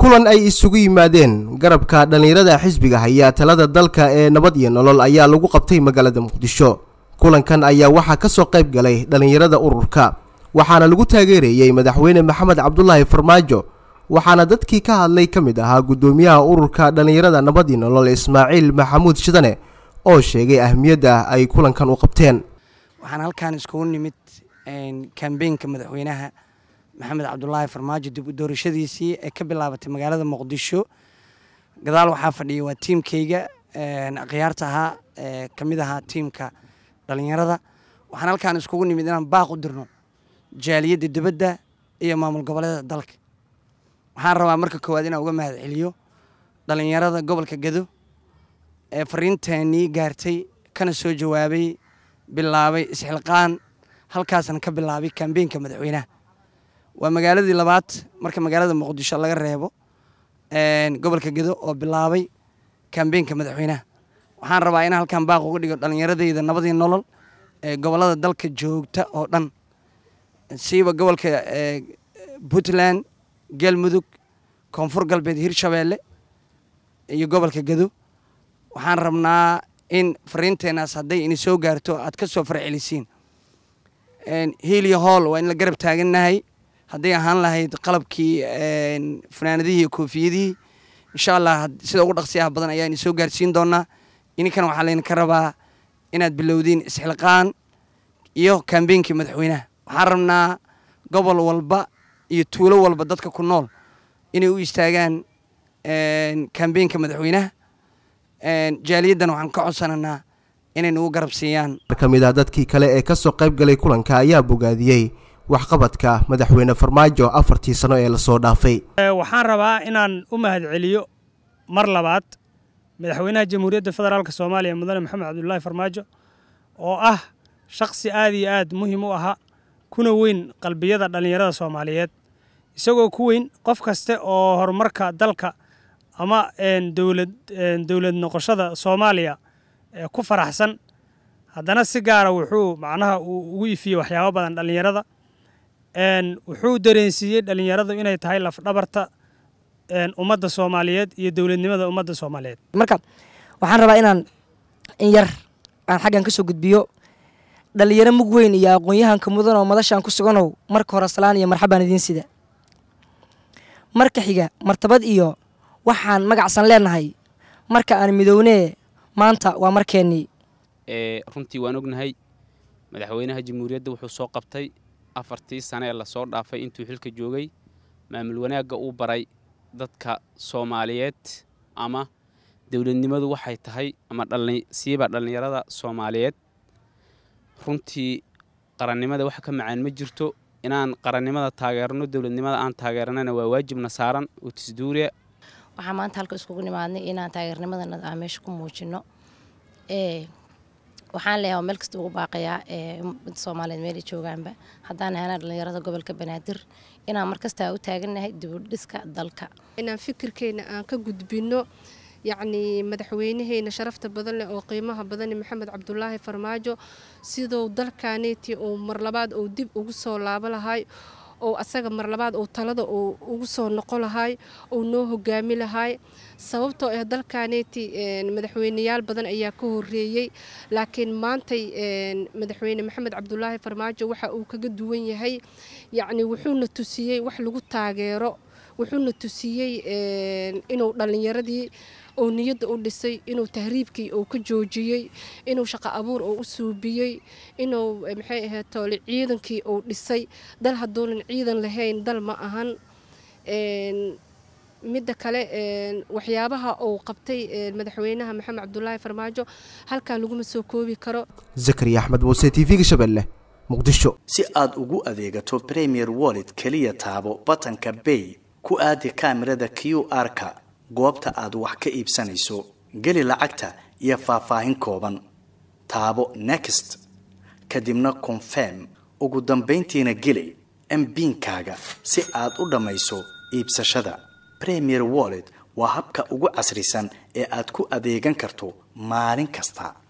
kulan ay isugu yimaadeen garabka dhallinyarada xisbiga haya talada dalka ee nabad iyo nolol ayaa lagu qabtay magaalada muqdisho kulankan ayaa waxaa ka soo qayb galay dhallinyarada ururka waxaana lagu taageerayey madaxweyne maxamed cabdulaahi farmaajo waxaana dadkii ka hadlay ka mid ahaa guddoomiyaha ururka dhallinyarada nabad iyo nolol ismaaciil maxamuud shidane oo sheegay ahmiyadda ay kulankan u qabteen waxaan halkaan iskugu nimid kambeynka madaxweynaha maxamed cabdulaahi farmaajo dib u doorashadiisii ee ka bilaabatay magaalada muqdisho gadaal waxaa fadhiyay waa tiimkayga akhyaarta ahaa ee ka mid ahaa tiimka dhallinyarada waxaan halkaan iskugu nimid inaan baaq u dirno jaaliyadda dibadda iyo maamul goboleeda dalka waxaan rabaa marka koowaad inaan uga mahad celiyo dhallinyarada gobolka gado ee fariinteenii gaartay kana soo jawaabay bilaabay isxilqaan halkaasna ka bilaabay kambeynka madaxweynaha waa magaaladii labaad marka magaalada muqdisho laga reebo gobolka gedo oo bilaabay kambeynka madaxweynaha waxaan rabaa in halkan baaq uga dhigo dhallinyaradeyda nabadii nolol ee gobolada dalka joogta oo dhan siiba gobolka puntland galmudug koonfur galbeed hirshabeelle iyo gobolka gedo waxaan rabnaa in fariinteenaas hadday ini soo gaarto aad ka soo farcelisiin hiiliyo hool waa in la garab taagannahay hadday ahaan lahayd qalabkii fanaanadihii iyo koofiyadihii insha allah sida ugu dhaqsiyaha badan ayaa ini soo gaarsiin doonaa ininkan waxaa laydinka rabaa inaad bilowdiin isxilqaan iyo kambeynkii madaxweynaha waxaan rabnaa gobol walba iyo tuulo walba dadka ku nool inay u istaagaan kambeynka madaxweynaha jaaliyaddana waxaan ka codsananaa inay nagu garab siiyaan mar ka mid ah dadkii kale ee ka soo qayb galay kulanka ayaa bogaadiyey waxqabadka madaxweyne farmaajo afartii sano ee lasoo dhaafay waxaan rabaa inaan u mahad celiyo mar labaad madaxweynaha jamhuuriyadda federaalk soomaaliya mudane maxamed cabdulaahi farmaajo oo ah shakhsi aad iyo aad muhiim u ahaa kuna weyn qalbiyada dhallinyarada soomaaliyeed isagoo ku weyn qof kaste oo horumarka dalka ama dowlad dowlad noqoshada soomaaliya ku faraxsan haddana si gaara wuxuu macnaha uu ugu ifiyey waxyaabo badan dhallinyarada wuxuu dareensiiyey dhallinyaradu inay tahay lafdhabarta ummadda soomaaliyeed iyo dowladnimada ummadda soomaaliyeed marka waxaan rabaa inaan in yar aan xaggan ka soo gudbiyo dhallinyaro mug weyn iyo aqoon-yahanka mudan oo madashaan ku suganow marka hore salaan iyo marxabaan idiin sida marka xiga martabad iyo waxaan magacsan leenahay marka aan midownee maanta waa markeennii runtii waan ognahay madaxweynaha jamhuuriyadda wuxuu soo qabtay afartii sane ee lasoo dhaafay intuu xilka joogay maamul wanaagga uu baray dadka soomaaliyeed ama dowladnimadu waxay tahay ama siiba dhallinyarada soomaaliyeed runtii qarannimada wax ka macaan ma jirto inaan qarannimada taageerno dowladnimada aan taageernana waa waajibna saaran oo tisduuriya waxaa maanta halka iskugu nimaadnay inaan taageernimadana aan meesha ku muujino waxaan leeyahay meel kasta ugu baaqayaa ummadda soomaaliyeed meelay joogaanba haddaan ahaana dhallinyarada gobolka banaadir inaan markasta u taagannahay dibudhiska dalka inaan fikirkeena aan ka gudbino yacnii madaxweynaheena sharafta badan leh oo qiimaha badan maxamed cabdulaahi farmaajo siduu dalkaneeti uu mar labaad uu dib ugu soo laabo lahay oo asaga mar labaad uu talada uu ugu soo noqo lahay uu noo hogaami lahay sababtoo ah dalkaneeti madaxweyneyaal badan ayaa ka horeeyey laakiin maantay madaxweyne maxamed cabdulaahi farmaajo waxa uu kaga duwan yahay yacni wuxuuna tusiyey wax lagu taageero wuxuuna tusiyey inuu dhallinyaradii uu niyadda u dhisay inuu tahriibkii uu ka joojiyey inuu shaqo abuur uu u suubiyey inuu maxay ahayd toole ciidankii uu dhisay dal hadduunan ciidan lahayn dal ma ahan midda kale waxyaabaha uu qabtay madaxweynaha maxamed cabdulaahi farmaajo halkaa laguma soo koobi karo zakariya axmed muuse t v-ga shabeelle muqdisho si aad ugu adeegato premier wallet keliya taabo batanka bay ku aadi kaamirada q r-ka goobta aad wax ka iibsanayso geli lacagta iyo faahfaahin kooban taabo next kadibna confirm ugu dambayntiina geli mbiinkaaga si aad u dhammayso iibsashada premier wallet waa habka ugu casrisan ee aad ku adeegan karto maalin kasta